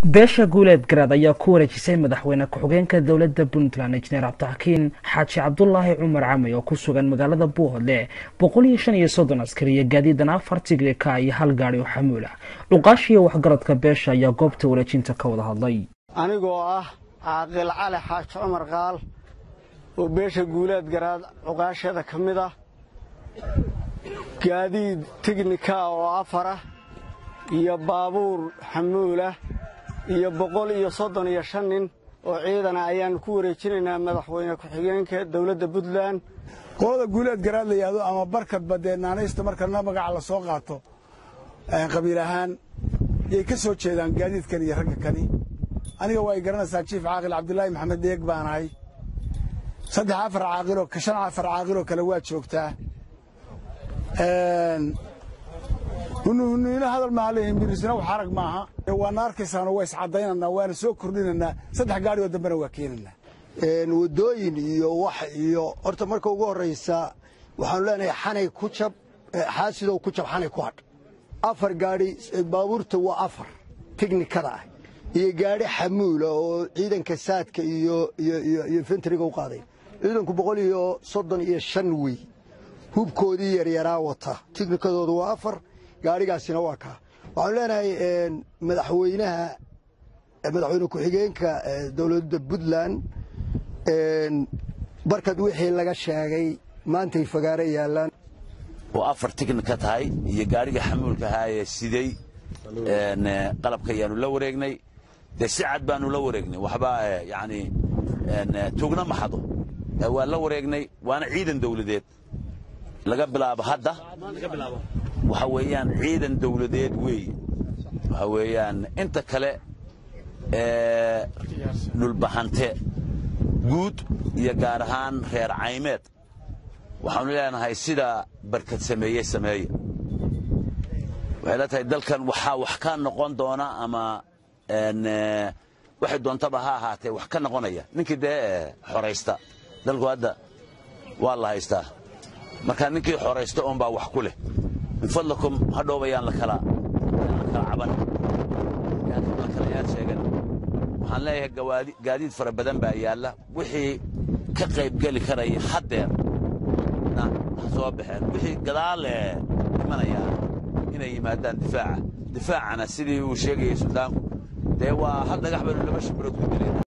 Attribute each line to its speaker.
Speaker 1: beesha guuleed garaad ayaa ku wareejisay madaxweyne ku-xigeenka dowladda puntland injineer cabdixakiin xaaji cabdulaahi cumar camay oo ku sugan magaalada buuhodle boqol iyo shan iyo soddon askari iyo gaadiidan afar tignika iyo hal gaari oo xamuul ah cuqaashiiyo waxgaradka beesha ayaa goobta wareejinta ka wada hadlay
Speaker 2: anigoo ah caaqil cali xaaji cumar qaal oo beesha guuleed garaad cuqaashada ka mid ah gaadiid tignika oo afarah iyo baabuur xamuulah iyo boqol iyo soddon iyo shan nin oo ciidana ayaannu ku wareejinaynaa madaxweyne ku-xigeenka dowladda puntland
Speaker 3: qolada guuleed garaad la yidhaahdo ama barkadba dee naanaysta markana magaca la soo qaato qabiil ahaan yay ka soo jeedaan gaadiidkan iyo ragga kani aniga waa y garanaysaa jiif caaqil cabdulaahi maxamed deeg baan ahay saddex afar caaqiloo shan afar caaqiloo kale waa joogtaa hunuhuniino hadal maaha leeyihin mirisna wax arag maaha waana arkaysaano waa iscaddaynanaa waana soo kordhinanaa saddex gaari oo dambena waa keenanaa
Speaker 4: waddooyin iyo wax iyo horta marka ugu horraysa waxaanu leenahay xanay ku jab xaasidow ku jab xanay ku hadh afar gaadhi baabuurta waa afar tiknikada ah iyo gaadhi xamuula oo ciidanka saadka iyo iyo fentriga u qaaday ciidanku boqol iyo soddon iyo shan wey hubkoodii yaryaraa wata tiknikadoodu waa afar gaadhigaasina waa kaa waxaanu leenahay madaxweynaha madaxweyne ku-xigeenka dowladda puntland barkad wixii laga sheegay maantay fagaaro yaallaan
Speaker 5: oo afar tiknika tahay iyo gaadhiga xamuulka ahaayee siday qalabka ayaanu la wareegnay dee si cad baanu la wareegnay waxba yani tugna maxado waa la wareegnay waana ciidan dawladeed laga bilaabo hadda waxa weeyaan ciidan dawladeed weeye waxa weeyaan inta kale dhulbahante guud iyo gaar ahaan reer caymeed waxaanu leenahay sidaa barkad sameeye sameeya waxay la tahay dalkan waxaa wax ka noqon doona ama waxay doontaba ha ahaatee wax ka noqonaya ninkii dee xoraysta dalku hadda waa la haystaa markaa ninkii xoraysta oon baa wax ku leh min fadlakum hadhoob ayaan la kala caban la kala yaad sheegan waxaan leeyahay gaadiid fara badan baa yaalla wixii ka qaybgeli karaya haddeer na ha soo baxeen wixii gadaale imanayaan inay yimaadaan difaaca difaacana sidii uu sheegayay suldaanku dee waa hal dhagax baynu laba shimbirood ku dilayna